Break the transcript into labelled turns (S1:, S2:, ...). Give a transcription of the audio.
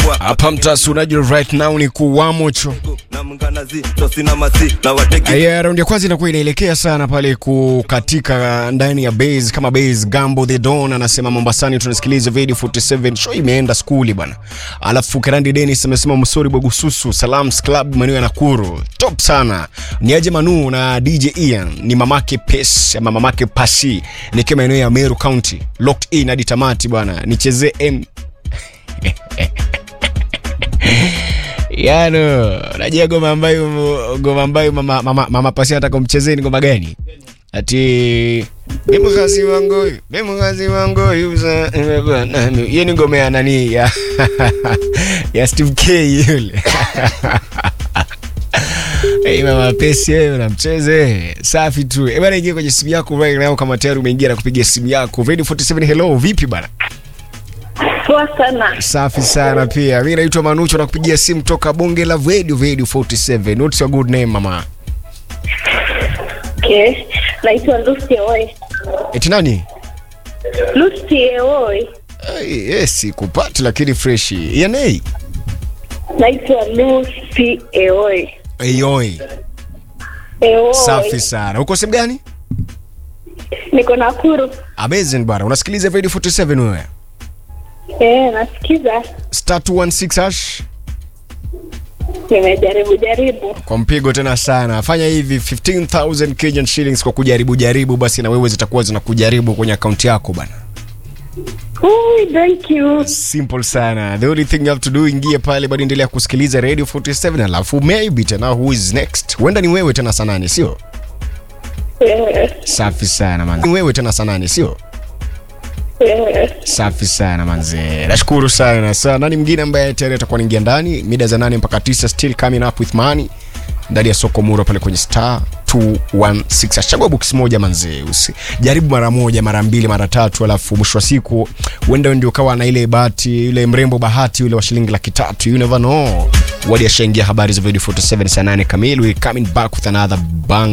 S1: hapa mtasi unajua right now ni kuwamocho Aya, raundi ya kwanza inakuwa inaelekea sana pale kukatika ndani ya base kama base Gambo the Don anasema Mombasani tunasikiliza video 47 show imeenda skuli bwana. Alafu Kerandi Dennis amesema Msori Bogususu Salams Club maeneo ya Nakuru. Top sana. Ni aje Manu na DJ Ian ni mamake Pes ama mamake Pasi nikiwa maeneo ya Meru County. Locked in hadi tamati bwana. Nichezee M Yano, unajua goma ambayo goma ambayo mama, mama, mama Pasi anataka kumchezee ni goma gani? Ati Bemukazi wangu, bemukazi wangu yuza imekuwa nani? Hiyo ni ngoma ya nani ya ya Steve K yule. Hey, mama Pesi wewe unamcheze. Safi tu. Eh, bwana ingia kwenye simu yako right now kama tayari umeingia na kupiga simu yako. Radio 47 hello, vipi bana?
S2: Poa sana.
S1: Safi sana pia. Mimi naitwa Manucho na kupigia simu toka Bonge la Radio Radio 47. What's your good name mama?
S2: Okay. Naitwa Lucy Eoy.
S1: Eti nani?
S2: Lucy Eoy.
S1: Ai, yes, kupati lakini fresh. Yanei.
S2: Naitwa Lucy Eoy.
S1: Eyoi.
S2: Eoy.
S1: Safi sana. Uko sehemu gani?
S2: Niko Nakuru.
S1: Amazing bwana. Unasikiliza Radio 47 wewe?
S2: Eh, nasikiza.
S1: Star 216 hash
S2: Nimejaribu jaribu.
S1: kwa mpigo tena sana. Fanya hivi 15000 Kenyan shillings kwa kujaribu jaribu, basi na wewe zitakuwa zinakujaribu kwenye akaunti yako bana.
S2: Ui, thank you.
S1: Simple sana. The only thing you have to do, ingie pale bado endelea kusikiliza Radio 47 alafu maybe tena who is next? Huenda ni wewe tena saa nane, sio?
S2: Eh,
S1: Safi sana man. Ni wewe tena saa nane, sio?
S2: eh.
S1: Safi sana manze, nashukuru sana. Sasa nani mwingine ambaye tayari atakuwa anaingia ndani mida za nane mpaka tisa, still coming up with money ndani ya soko muro pale kwenye star 216 achagua box moja manze, usi jaribu mara moja mara mbili mara tatu, alafu mwisho wa siku uenda ndio ukawa na ile bahati, yule mrembo bahati yule wa shilingi laki tatu, you never know. Wadi ashaingia habari za video 47 saa 8 kamili, we coming back with another bang